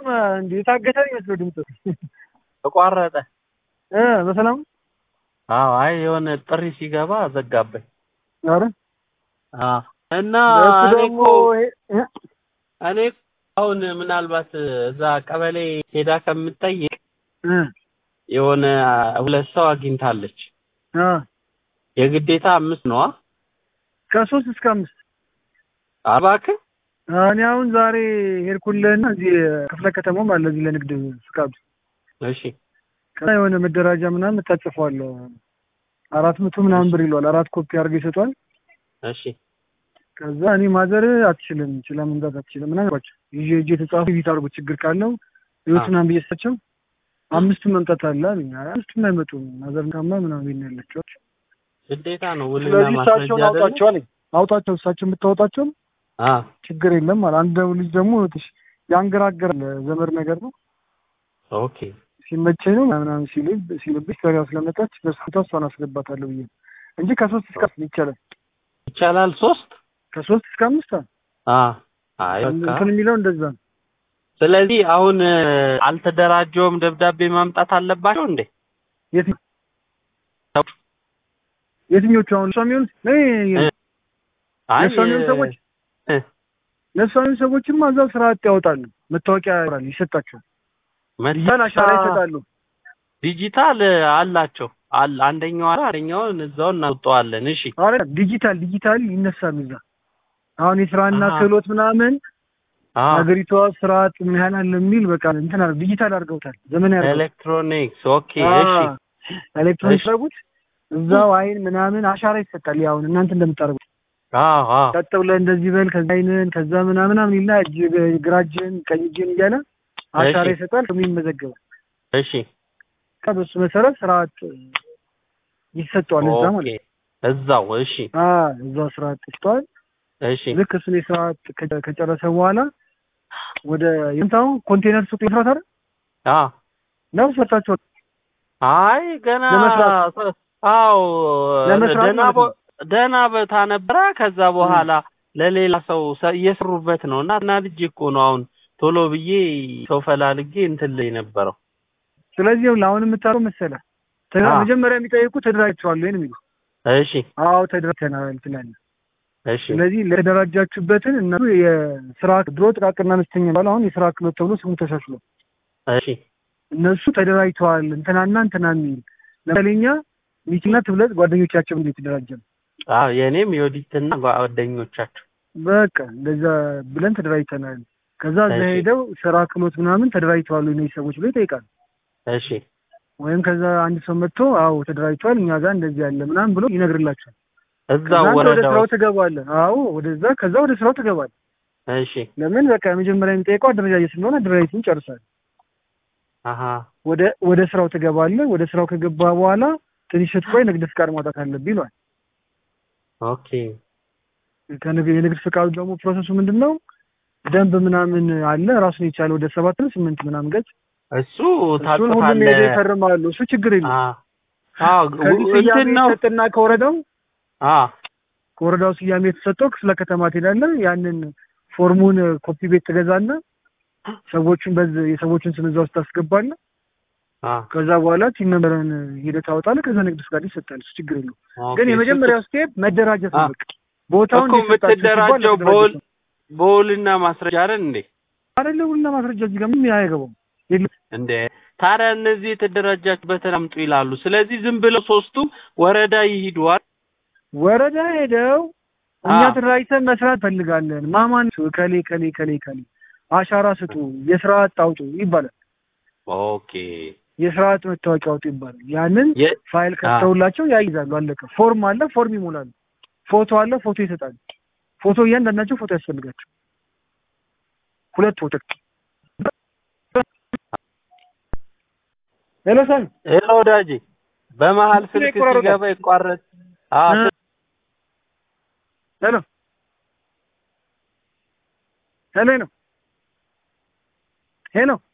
እንደ የታገተ ነው የሚመስለው ድምፅ ተቋረጠ። እ በሰላም አዎ፣ አይ የሆነ ጥሪ ሲገባ ዘጋበኝ። ኧረ አዎ። እና እሱ እኔ ደግሞ እኮ ይሄ- እ እኔ አሁን ምናልባት እዛ ቀበሌ ሄዳ ከምጠይቅ እ የሆነ ሁለት ሰው አግኝታለች። አ የግዴታ አምስት ነዋ። ከሶስት እስከ አምስት እባክህ እኔ አሁን ዛሬ ሄድኩልህና እዚህ ክፍለ ከተማም አለ እዚህ ለንግድ ፍቃዱ እሺ ከዛ የሆነ መደራጃ ምናምን ታጽፏለህ አራት መቶ ምናምን ብር ይለዋል። አራት ኮፒ አድርገው ይሰጧል። እሺ ከዛ እኔ ማዘር አትችልም ችላ መምጣት አትችልም ምናምን አልኳቸው። ይዤ እጄ የተጻፉ ቢት አድርጎ ችግር ካለው ህይወት ምናምን ብዬ ስታቸው አምስቱም መምጣት አለ አሉኝ። አይ አምስቱም አይመጡም ማዘር ካማ ምናምን ቤት ነው ያለችው። ግዴታ ነው ውልና ስለዚህ ማስረጃ እሳቸውን አይደለ? አውጣቸው አለኝ። አውጣቸው እሳቸው የምታወጣቸው አ ችግር የለም አለ። አንድ ልጅ ደግሞ ትሽ ያንገራገራል ዘመድ ነገር ነው ኦኬ ሲመቸኝ ነው ምናምን ሲል ሲልብሽ ተሪያ ስለመጣች በስኩታ እሷን አስገባታለሁ ብዬ ነው እንጂ ከሶስት እስከ አምስት ይቻላል። ይቻላል። ሶስት ከሶስት እስከ አምስት አ- አ አይ በቃ እንትን የሚለው እንደዛ ነው። ስለዚህ አሁን እ፣ አልተደራጀውም ደብዳቤ ማምጣት አለባቸው እንዴ? የት- የትኞቹ አሁን እሷ የሚሆኑት እ፣ አይ ለእሷ የሚሆኑ ሰዎች እ፣ ለእሷ የሚሆኑ ሰዎችማ እዛው ስራ አጥ ያወጣሉ። መታወቂያ ያወራል ይሰጣቸዋል። መታ- ያን አሻራ ይሰጣሉ። ዲጂታል አላቸው አለ አንደኛው አለ አንደኛውን እዛው እናውጠዋለን። እሺ አረ ዲጂታል ዲጂታል ይነሳሉ እዛ አሁን የስራና አሃ። ክህሎት ምናምን አ ሀገሪቷ ስርዓት ምን ያህል አለ የሚል በቃ እንትን አድርገው ዲጂታል አድርገውታል። ዘመን ያደርገው ኤሌክትሮኒክስ ኦኬ እሺ ኤሌክትሮኒክስ እሺ። ያደርጉት እዛው አይን ምናምን አሻራ ይሰጣል። ያው አሁን እናንተ እንደምታደርጉት አዎ አዎ ቀጥ ብለህ እንደዚህ በል ከዛ አይንን ከዛ ምናምን ምናምን ይልና እጅ ግራ እጅን ቀኝ እጅን እያለ አሻራ እሺ። ይሰጣል። ስሙ ይመዘገባል። እሺ በሱ መሰረት ስርዓት ይሰጠዋል እዛ ኦኬ ማለት ነው። እዛው እሺ አ እዛው ስርዓት ይሰጠዋል። እሺ ልክ እሱን የስርዓት ከ- ከጨረሰ በኋላ ወደ የምታው ኮንቴነር ሱቅ መስራት አይደል አ ነው ሰርታችሁ አይ ገና ለመስራት። አዎ ለመስራት ደህና ማለት ቦ- ነው። ደህና ቦታ ነበረ። ከዛ በኋላ ለሌላ ሰው ሰ- እየሰሩበት ነው እና እና ልጅ እኮ ነው አሁን ቶሎ ብዬ ሰው ፈላልጌ እንትን ላይ ነበረው። ስለዚህ ይኸውልህ አሁን የምታረው መሰለህ ተደራ- አ። መጀመሪያ የሚጠይቁ ተደራጅተዋል ወይ ነው የሚሉ እሺ አዎ ተደራጅተናል ትላለህ። እሺ ስለዚህ ለተደራጃችሁበትን እነሱ የስራ ድሮ ጥቃቅንና አነስተኛ ባለ አሁን የስራ ክህሎት ተብሎ ስሙ ተሻሽሏል። እሺ እነሱ ተደራጅተዋል እንትናና እንትና የሚል ለምሳሌ እኛ ሚኪና ትብለት ጓደኞቻቸው እንዴት የተደራጀ ነው አዎ የኔም የወዲትና ጓደኞቻቸው በቃ እንደዛ ብለን ተደራጅተናል። ከዛ እዛ እሺ። ሄደው ስራ ክህሎት ምናምን ተደራጅተዋል ወይ እነዚህ ሰዎች ብሎ ይጠይቃል። እሺ ወይም ከዛ አንድ ሰው መጥቶ አዎ ተደራጅተዋል እኛ ጋር እንደዚህ ያለ ምናምን ብሎ ይነግርላቸዋል። እዛው ከዛ አንተ ወደ ወረዳ ስራው ውስጥ ትገባለህ። አዎ ወደዛ ከዛ ወደ ስራው ትገባለህ። እሺ ለምን በቃ መጀመሪያ የሚጠይቀው አደረጃጀት ስለሆነ አደረጃጀቱን ጨርሳል። አሀ ወደ ወደ ስራው ትገባለህ። ወደ ስራው ከገባ በኋላ ትንሽ ስትቆይ ንግድ ፍቃድ ማውጣት አለብህ ይሏል። ኦኬ ከንግድ የንግድ ፍቃዱ ደግሞ ፕሮሰሱ ምንድን ነው? ደንብ ምናምን አለ ራሱን የቻለ ወደ ሰባት ነው ስምንት ምናምን ገጽ እሱ እሱን ሁሉም ሄደው ታጥፋለህ። ይፈርማሉ። እሱ ችግር የለም። አ አዎ ከዚህ እንትን ስያሜ ነው የተሰጠና ከወረዳው አ ከወረዳው ስያሜ የተሰጠው ክፍለ ከተማ ትሄዳለህ። ያንን ፎርሙን ኮፒ ቤት ትገዛለህ። ሰዎቹን በዚህ የሰዎቹን ስም እዛ ውስጥ ታስገባለህ። አ ከዛ በኋላ ቲም ነምበርን ሄደህ ታወጣለህ። ከዛ ንግድ ፍቃድ ይሰጣል። እሱ ችግር የለውም። ኦኬ፣ ግን እሱ የመጀመሪያው ስቴፕ መደራጀት ነው። አ- በቃ ቦታውን እኮ እንዲሰጣችሁ ሲባል የምትደራጀው መደራጀት በውል ነው። በውልና ማስረጃ አይደል እንዴ? አይደለ ሁሉና ማስረጃ እዚህ ጋር ምንም አይገባም። የለም እንዴ ታዲያ እነዚህ የተደራጃችሁበትን አምጡ ይላሉ። ስለዚህ ዝም ብለው ሶስቱም ወረዳ ይሂዷል። ወረዳ ሄደው እኛ አ። ተደራጅተን መስራት ፈልጋለን። ማማን ከሌ ከሌ ከሌ ከሌ አሻራ ስጡ፣ የስርዓት አውጡ ይባላል። ኦኬ የስርዓት መታወቂያ አውጡ ይባላል። ያንን የ- ፋይል ከተውላቸው ያይዛሉ። አለቀ። ፎርም አለ፣ ፎርም ይሞላሉ። ፎቶ አለ፣ ፎቶ ይሰጣሉ። ፎቶ እያንዳንዳቸው ፎቶ ያስፈልጋቸው። ሁለት ፎቶ። ሄሎ ሰን ሄሎ ወዳጄ፣ በመሀል ስልክ ስልክ ይቆራረጣል። ሲገባ ይቋረጥ። አ እ። ሄሎ ሄሎ ሄሎ ሄሎ